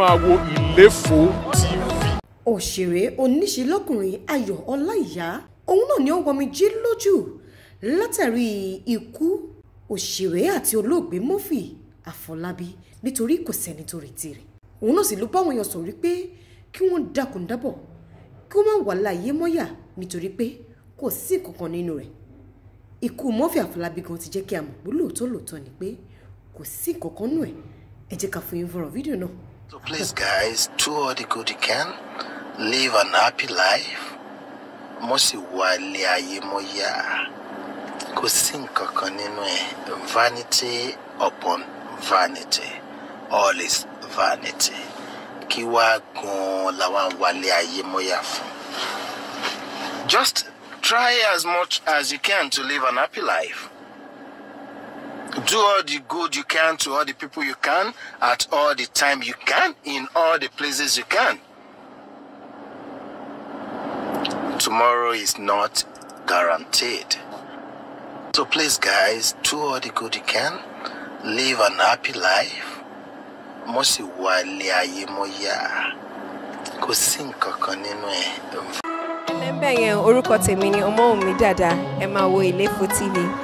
máa wo ìléfò tv. òṣèré oníṣe lọ́kùnrin ayọ̀ ọláìyá òun náà ni ó wọmi jí lójú látàrí ikú òṣèré àti olóògbé murphy àfọlábí nítorí kò sẹ́ni tó retí rẹ̀ òun náà sì ló báwọn èèyàn sọ̀rọ̀ pé kí wọ́n dákun dábọ̀ kí wọ́n má wà láàyè mọ́yà nítorí pé kò sí kankan nínú rẹ̀ ikú murphy àfọlábí gan ti jẹ́ kí a mọ̀ pé lóòótọ́ lóòótọ́ ni pé kò sí kankan nù ẹ̀ ẹ jẹ́ ká fún yín fọ́nrán fídíò náà. So please, guys, do all the good you can. Live an happy life. Mo sì wà ilé ayé mo yá. Kò sí nǹkan kan nínú ẹ̀. Vanity upon vanity. All is vanity. Kí wá gan-an làwọn wálé ayé mo yá fún. Just try as much as you can to live an happy life. Do all the good you can to all the people you can at all the time you can in all the places you can. Tomorrow is not guaranteed. So please, guys, do all the good you can. Live an happy life. Mo sì wà ilé ayé mo yá. Kò sí nǹkan kan nínú ẹ̀. ẹlẹ́mbẹ̀ yẹn orúkọ tèmi ni ọmọ mi dáadáa ẹ máa wo ìléfò tv.